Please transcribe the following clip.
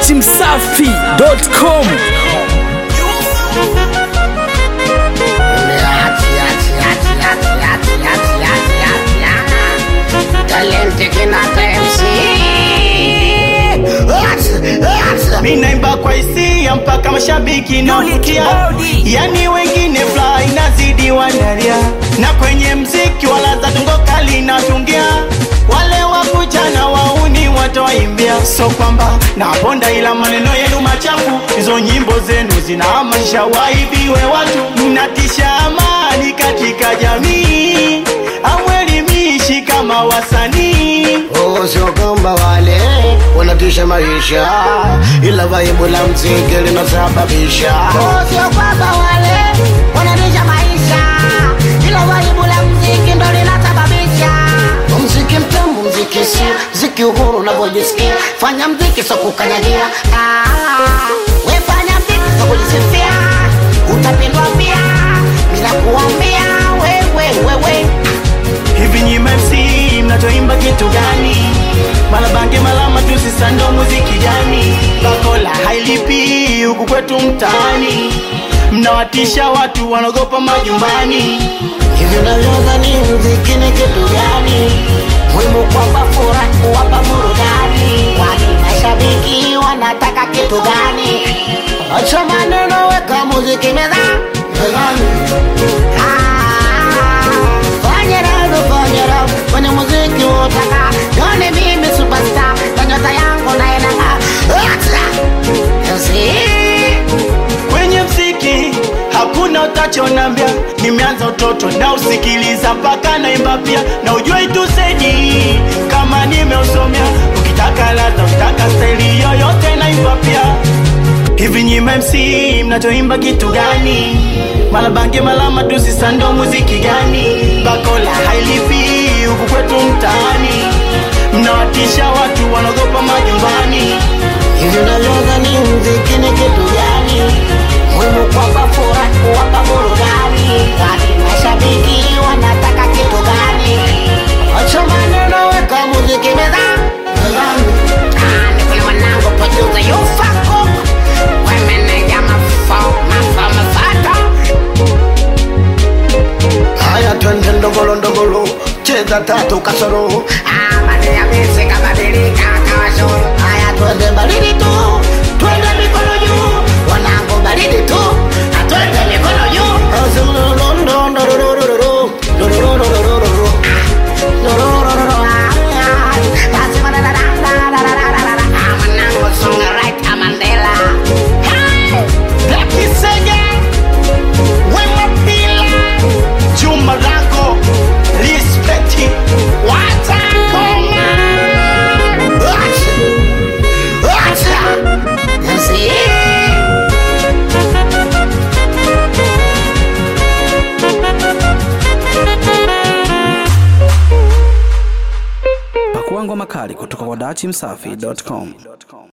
datimsafi.com Mi naimba kwa hisia mpaka mashabiki navutia, yani wengine fly inazidi wanalia, na kwenye mziki wala za tungo kali natungia, wale wakujana wauni watawaimbia, so kwamba naponda, ila maneno yenu machafu, hizo nyimbo zenu zinahamasisha waibiwe watu, mnatisha amani katika jamii, amwelimishi kama wasanii Oh, sio kwamba wale wanatisha maisha, ila vaibu la mziki linasababisha. Oh, sio kwamba wale wananisha maisha, ila waibu la mziki ndo linasababisha. Mziki mtamu, mziki si mziki uhuru unavyojisikia. Fanya mziki so kukanyagia, ah, we fanya mziki so kujisifia, utapendwa pia bila kuambia wewe wewe. Hivi nyi MC mnachoimba kitu gani? Malabange malama tusisando muziki gani? Bakola hailipi huku kwetu mtaani, mnawatisha watu wanaogopa majumbani. Hivi unavyodhani mziki ni kitu gani? Muhimu kwamba furaha kuwapa burudani, kwani mashabiki wanataka kitu gani? Acha maneno, weka muziki mezani. Fanya raha, fanya raha, fanya muziki utaka. Yone mimi superstar, na nyota yangu na inang'aa. Acha! Yasi. Kwenye mziki hakuna utachonambia, nimeanza utoto na usikiliza mpaka naimba pia, na ujue itusedi kama nimeusomea. Ukitaka ladha, ukitaka staili yoyote naimba pia. Hivi nyi MC mnachoimba kitu gani? Malabange malama tusisando muziki gani? Bakola hailipi huku kwetu mtaani, mnawatisha watu wanaogopa majumbani. Hivi unavyodhani mziki ni kitu gani? Muhimu kwamba furaha kuwapa burudani, kwani mashabiki wanataka kitu gani? Acha maneno, weka muziki mezani. Ah, ni kule wanangu producer Yufako. Wemeneja mafao, mafao, mafato. Haya, twende ndogolo ndogolo, cheza tatu kasoro. Ah, maneno ya misi kabadilika kawa shuru. Haya, twende baridi tu, twende mikono juu. Wanangu baridi tu, na twende mikono juu. Dorororo, ah, ah. Basi manana, da, da, da, da, da, da, da. Ah, wanangu songa right, ah, Mandela. Hey! Black Kisenge, Wema Pila, Juma Rango, Respect, Watakoma. Acha! Acha! Yasi. pakuangwa makali kutoka kwa datimsafi.com